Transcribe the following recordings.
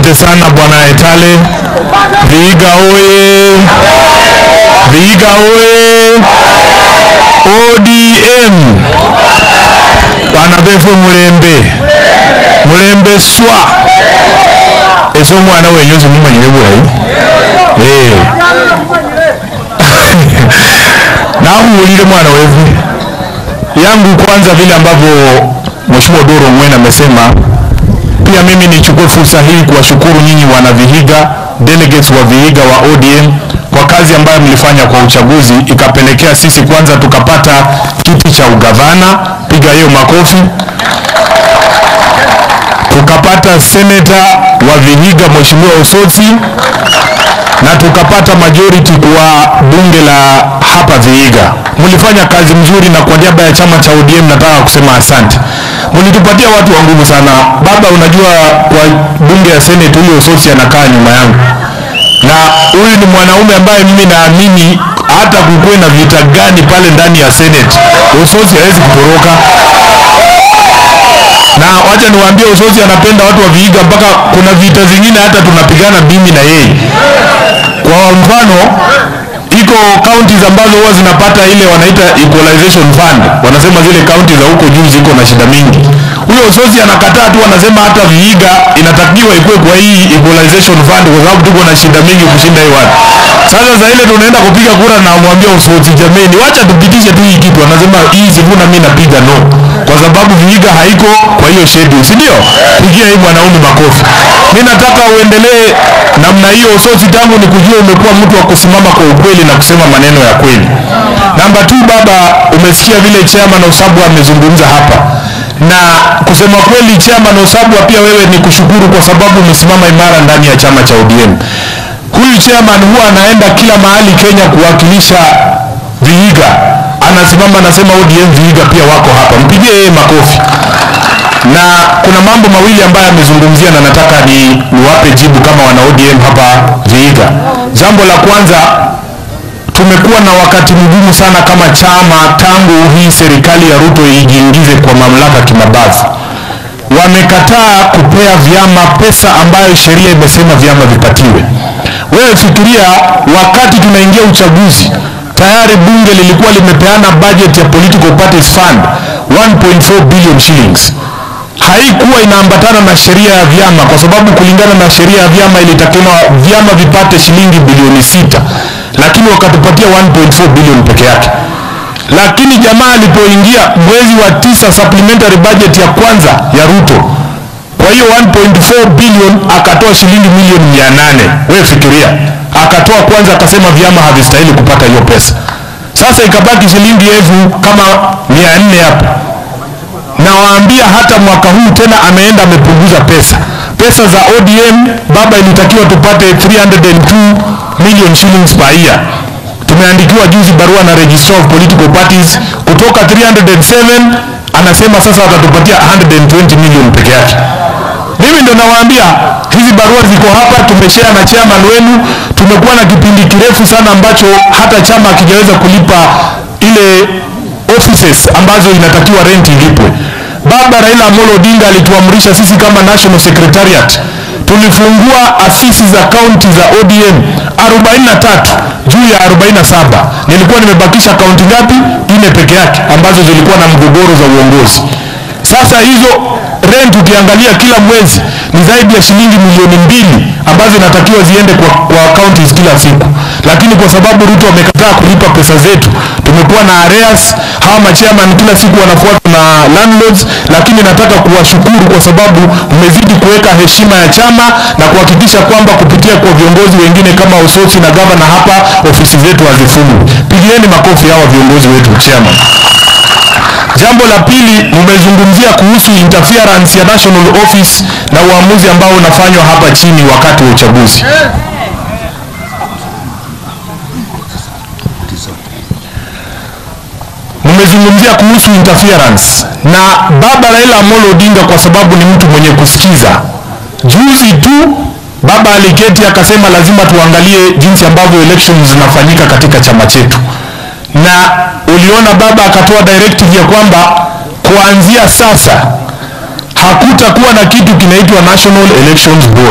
Asante sana bwana Etale. Vihiga oye! Vihiga oye! ODM bana befe mulembe mulembe swa ese omwana wenyu simumanyire bulayi Eh. nakuulile mwana wevu yangu kwanza vile ambavyo Mheshimiwa Doro Ngwena amesema pia mimi nichukue fursa hii kuwashukuru nyinyi wana Vihiga, delegates wa Vihiga wa ODM kwa kazi ambayo mlifanya kwa uchaguzi, ikapelekea sisi kwanza tukapata kiti cha ugavana, piga hiyo makofi. Tukapata seneta wa Vihiga Mheshimiwa Osotsi na tukapata majority kwa bunge la hapa Vihiga. Mlifanya kazi mzuri, na kwa niaba ya chama cha ODM nataka kusema asante. Mlitupatia watu wa nguvu sana. Baba, unajua kwa bunge ya Senate huyo Osotsi anakaa nyuma yangu, na huyu ni mwanaume ambaye mimi naamini hata kukuwe na vita gani pale ndani ya Senate, Osotsi hawezi kutoroka na wacha niwaambie Osotsi anapenda watu wa Vihiga mpaka kuna vita zingine hata tunapigana mimi na yeye. Kwa mfano, iko counties ambazo huwa zinapata ile wanaita equalization fund, wanasema zile counties za huko juu ziko na shida mingi. Huyo Osotsi anakataa tu, anasema hata Vihiga inatakiwa ikuwe kwa hii equalization fund kwa sababu tuko na shida mingi kushinda hii watu. Sasa za ile tunaenda kupiga kura na amwambia Osotsi, jameni, wacha tupitishe tu hii kitu. Anasema hii sivuna, mimi napiga no, kwa sababu Vihiga haiko kwa hiyo schedule, si ndio? Pigia hii mwanaume makofi. Mimi nataka uendelee namna hiyo. Osotsi, tangu nikujua umekuwa mtu wa kusimama kwa ukweli na kusema maneno ya kweli. Namba tu, baba, umesikia vile chairman Osabwa amezungumza hapa na kusema kweli, chairman Osabwa, pia wewe ni kushukuru kwa sababu umesimama imara ndani ya chama cha ODM. Huyu chairman huwa anaenda kila mahali Kenya kuwakilisha Vihiga, anasimama anasema ODM Vihiga pia wako hapa, mpigie yeye makofi. Na kuna mambo mawili ambayo amezungumzia na nataka ni niwape jibu kama wana ODM hapa Vihiga. Jambo la kwanza, tumekuwa na wakati mgumu sana kama chama tangu hii serikali ya Ruto ijiingize kwa mamlaka kimabavu. Wamekataa kupea vyama pesa ambayo sheria imesema vyama vipatiwe. Wewe fikiria, wakati tunaingia uchaguzi tayari bunge lilikuwa limepeana budget ya political parties fund 1.4 billion shillings haikuwa inaambatana na sheria ya vyama, kwa sababu kulingana na sheria ya vyama ilitakiwa vyama vipate shilingi bilioni sita, lakini wakatupatia 1.4 bilioni peke yake. Lakini jamaa alipoingia mwezi wa tisa, supplementary budget ya kwanza ya Ruto, kwa hiyo 1.4 bilioni akatoa shilingi milioni 800. Wewe fikiria, akatoa kwanza, akasema vyama havistahili kupata hiyo pesa. Sasa ikabaki shilingi elfu kama 400 hapo nawaambia hata mwaka huu tena ameenda amepunguza pesa. Pesa za ODM baba, ilitakiwa tupate 302 million shillings per year. Tumeandikiwa juzi barua na Registrar of Political Parties kutoka 307 anasema sasa watatupatia 120 million peke yake. Mimi ndo nawaambia hizi barua ziko hapa, tumeshare na chairman wenu. Tumekuwa na kipindi kirefu sana ambacho hata chama hakijaweza kulipa ile offices ambazo inatakiwa rent ilipwe. Baba Raila Amolo Odinga alituamrisha sisi kama National Secretariat tulifungua afisi za kaunti za ODM 43 juu ya 47. Nilikuwa nimebakisha kaunti ngapi? Nne peke yake ambazo zilikuwa na mgogoro za uongozi. Sasa hizo rent ukiangalia kila mwezi ni zaidi ya shilingi milioni mbili ambazo inatakiwa ziende kwa, kwa counties kila siku, lakini kwa sababu Ruto amekataa kulipa pesa zetu, tumekuwa na arrears. Hawa machairman kila siku wanafuatwa na landlords, lakini nataka kuwashukuru kwa sababu mmezidi kuweka heshima ya chama na kuhakikisha kwamba kupitia kwa viongozi wengine kama Osotsi na gavana hapa, ofisi zetu hazifungwi. Pigieni makofi hawa viongozi wetu chairman. Jambo la pili, mmezungumzia kuhusu interference ya National Office na uamuzi ambao unafanywa hapa chini wakati wa uchaguzi. Mmezungumzia kuhusu interference na baba Raila Amolo Odinga, kwa sababu ni mtu mwenye kusikiza. Juzi tu baba aliketi akasema lazima tuangalie jinsi ambavyo elections zinafanyika katika chama chetu na uliona baba akatoa directive ya kwamba kuanzia sasa hakutakuwa na kitu kinaitwa National Elections Board.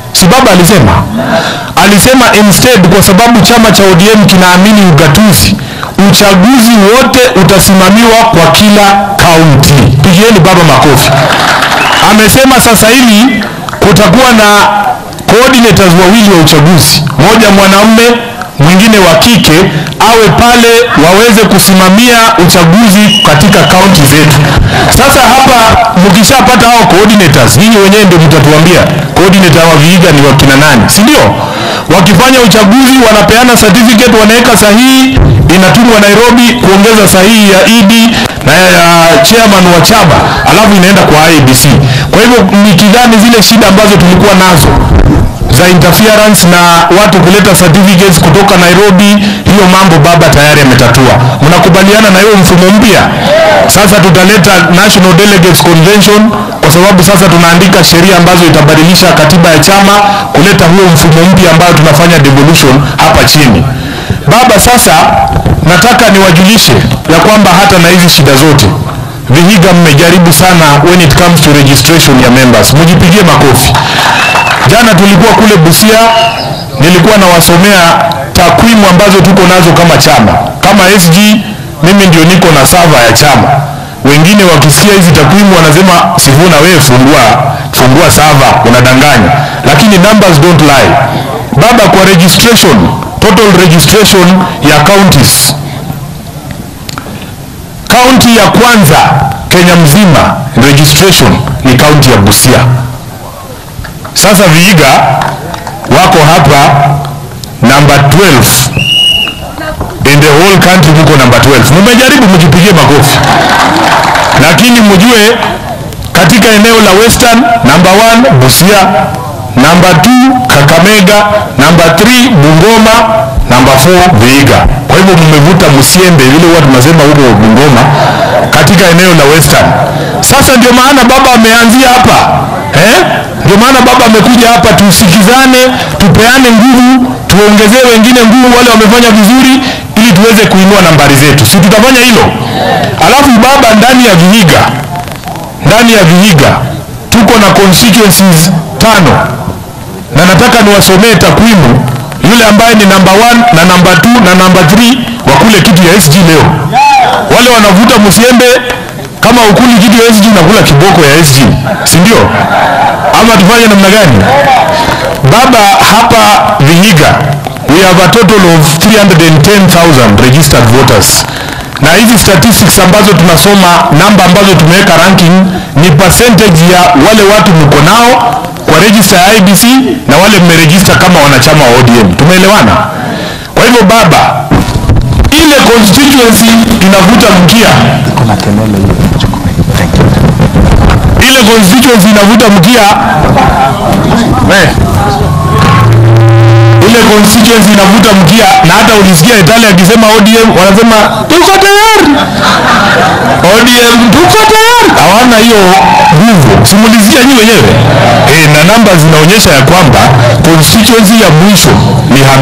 si baba alisema alisema instead kwa sababu chama cha ODM kinaamini ugatuzi uchaguzi wote utasimamiwa kwa kila kaunti pigieni baba makofi amesema sasa hivi kutakuwa na coordinators wawili wa uchaguzi moja mwanamume mwingine wa kike awe pale waweze kusimamia uchaguzi katika kaunti zetu sasa hapa mkishapata hao coordinators nyinyi wenyewe ndio mtatuambia coordinator wa Vihiga ni wakina nani si ndio wakifanya uchaguzi wanapeana certificate wanaweka sahihi inatumwa Nairobi kuongeza sahihi ya ED na ya chairman wa chama alafu inaenda kwa IEBC kwa hivyo nikidhani zile shida ambazo tulikuwa nazo za interference na watu kuleta certificates kutoka Nairobi, hiyo mambo baba tayari ametatua. Mnakubaliana na hiyo mfumo mpya? Sasa tutaleta National Delegates Convention kwa sababu sasa tunaandika sheria ambazo itabadilisha katiba ya chama kuleta huo mfumo mpya ambayo tunafanya devolution hapa chini. Baba, sasa nataka niwajulishe ya kwamba hata na hizi shida zote Vihiga mmejaribu sana when it comes to registration ya members. Mjipigie makofi. Jana tulikuwa kule Busia, nilikuwa nawasomea takwimu ambazo tuko nazo kama chama. Kama SG mimi ndio niko na sava ya chama. Wengine wakisikia hizi takwimu wanasema Sifuna, wewe fungua fungua sava, unadanganya. Lakini numbers don't lie. Baba, kwa registration, total registration ya counties kaunti ya kwanza Kenya mzima registration ni kaunti ya Busia. Sasa Vihiga wako hapa namba 12 in the whole country, muko namba 12. Mumejaribu, mjipigie makofi, lakini mjue katika eneo la Western namba 1 Busia, namba 2 Kakamega, namba 3 Bungoma, namba 4 Vihiga. Kwa hivyo mmevuta msiembe vile huwa tunasema huko Bungoma katika eneo la Western. Sasa ndio maana baba ameanzia hapa eh? Ndio maana baba amekuja hapa, tusikizane, tupeane nguvu, tuongezee wengine nguvu, wale wamefanya vizuri, ili tuweze kuinua nambari zetu, si tutafanya hilo? Alafu baba, ndani ya Vihiga, ndani ya Vihiga tuko na constituencies tano, na nataka niwasomee takwimu yule ambaye ni namba 1 na namba 2 na namba 3 wa kule kitu ya SG leo. Wale wanavuta msiembe kama ukuli kitu ya SG unakula kiboko ya SG, si ndio? Ama tufanye namna gani? Baba, hapa Vihiga we have a total of 310,000 registered voters na hizi statistics ambazo tunasoma namba ambazo tumeweka ranking ni percentage ya wale watu mko nao kwa register ya IBC na wale mmeregister kama wanachama wa ODM. Tumeelewana? Kwa hivyo baba, ile constituency inavuta mkia, ile constituency inavuta mkia eh, ile constituency inavuta mkia, na hata ulisikia Italia akisema ODM wanasema tuko tayari, ODM tuko tayari. Hawana hiyo nguvu, simulizia nyi wenyewe eh, na namba zinaonyesha ya kwamba constituency ya mwisho ni